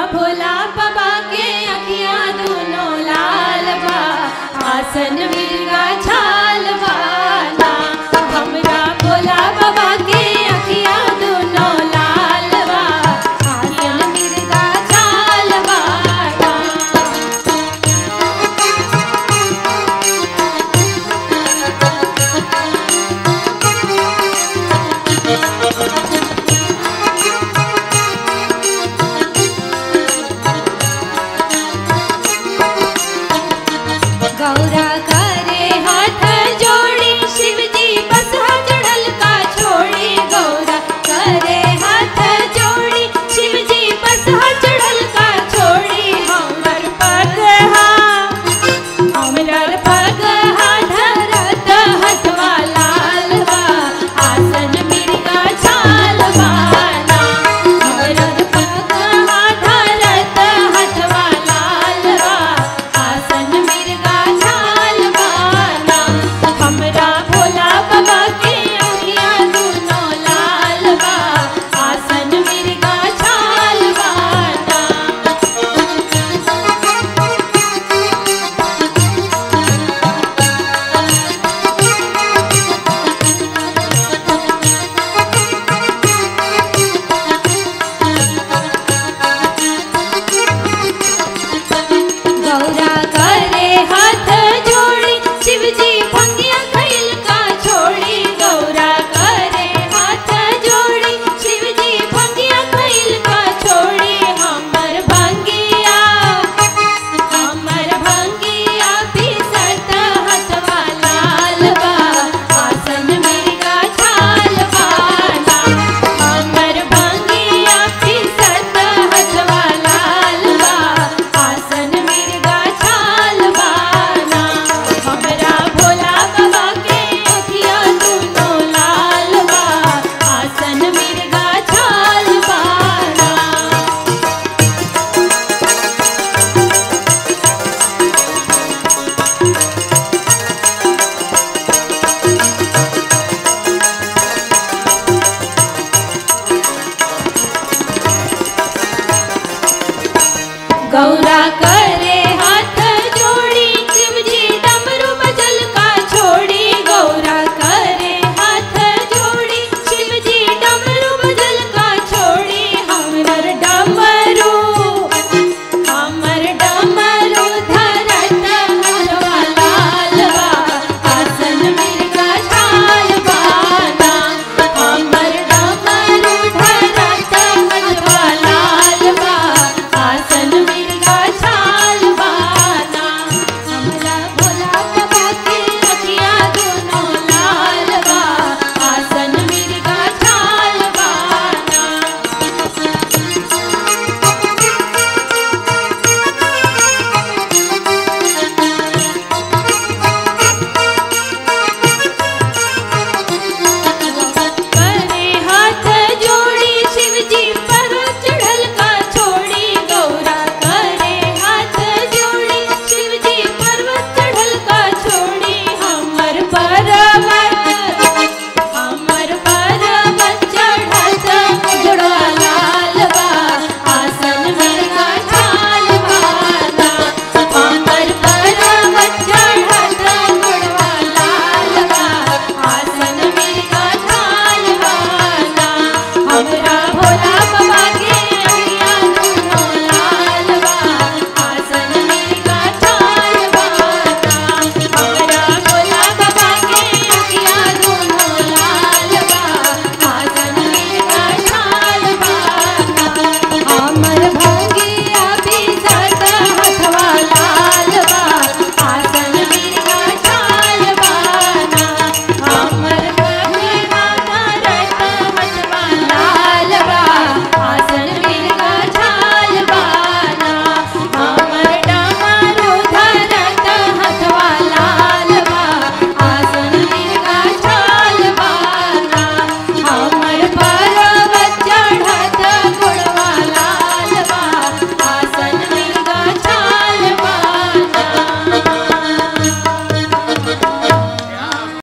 भोला बाबा के अखियां दोनों लाल बा आसन मिर्गा छाल वाला हमरा भोला बाबा के अखियां दोनों लाल बा आसन मिर्गा छाल वाला गौरा करे हाथ जोड़ी शिवजी बस चढ़ल का छोड़ी गौरा करे हाथ जोड़ी शिवजी बस चढ़ल का छोड़ी हमर पग हा हमर पग हा धरत हथवा लाल बा आसन मिर्गा छाल वाला हमर पग हा धरत हथवा लाल बा आसन मिर्गा छाल वाला हमरा भोला बाबा के अखियां दोनों लाल बा आसन मिर्गा छाल वाला गौरा करे हाथ जोड़ी शिवजी भंगिया खैल का छोड़ी गौरा करे हाथ जोड़ी शिवजी भंगिया खैल का छोड़ी हमर भंगिया हमर भंगिया पिसत हथवा लाल बा आसन मिर्गा छाल वाला हमर भंगिया पिसत हथवा लाल बा आसन मिर्गा छाल वाला हमरा भोला बाबा के अखियां दोनों लाल बा आसन मिर्गा छाल वाला गौरा कर